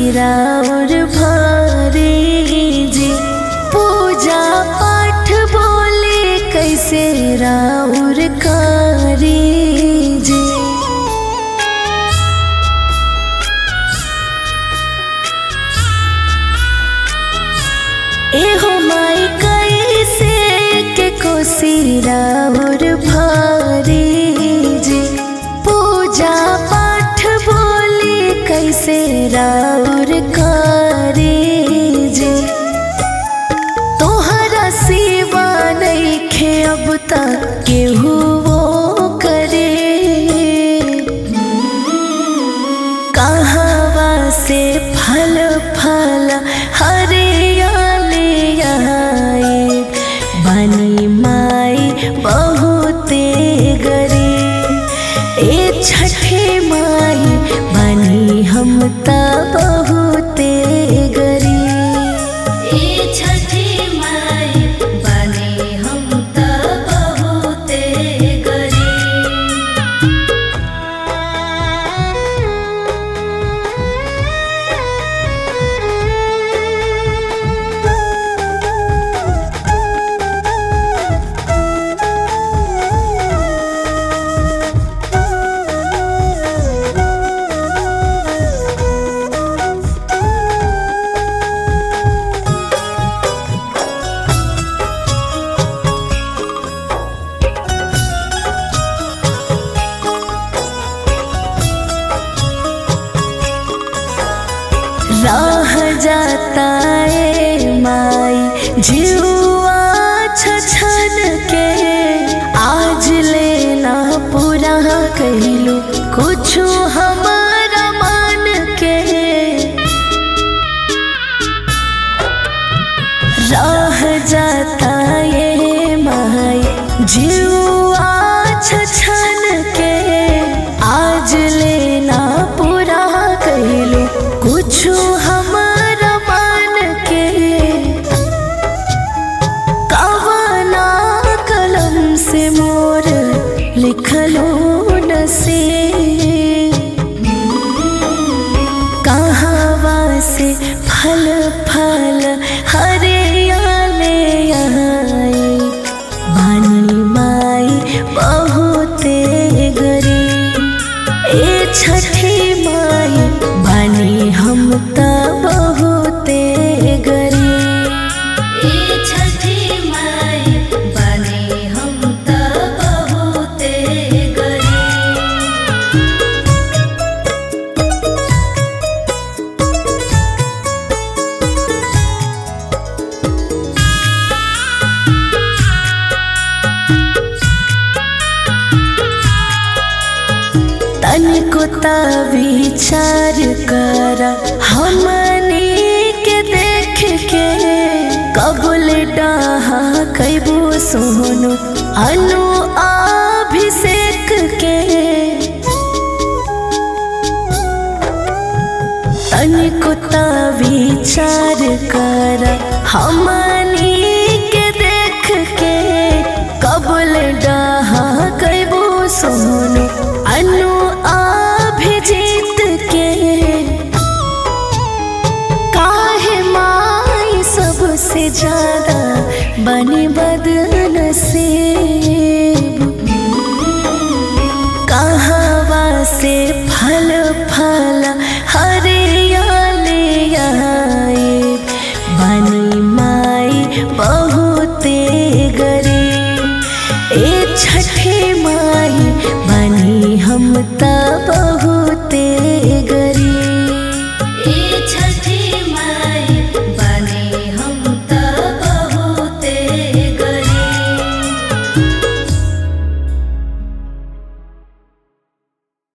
राउर भारी जी पूजा पाठ बोले कैसे राउर कारी जी एहो माई कैसे के कोसी राउर भारी जी पूजा पाठ बोली कैसे राउर कारी जी तोहरा सिवा नइखे अब तक केहू वो करे कहवा से फल फल हरियाली आए बनी माई बहुते गरी ए छठे माई बनी हम त बहुते गरी ए छठी माई बने हम त बहुते गरी राह जाता ए माई जुआ छछन के आज लेना पूरा कहलू कुछ हमारा मन के राह जाता ये माई जुआ छछन के आज लेना पूरा कहलू कुछ हमारा मन के कवना कलम से मोर लिखलो नसीब कहवा से फल फल हरियाले आई बानी माई बहुते गरी ए छठी माई बानी हम त बहुते गरी ए छठी माई बने हम त बहुते गरी तनिको ता विचार कर हमनी के देख के कबुल डाहा कैबू सोनु अनु अभिषेक के तनिको ता विचार कर हमनी के देख के कबुल डाहा कैबू सोनु अनु अभिजीत के काहे माई सबसे ज्यादा बनी बदनसीब कहवा से फल फल हरियाली आए बनी माई बहुते गरी ए छठे माई बनी हम तब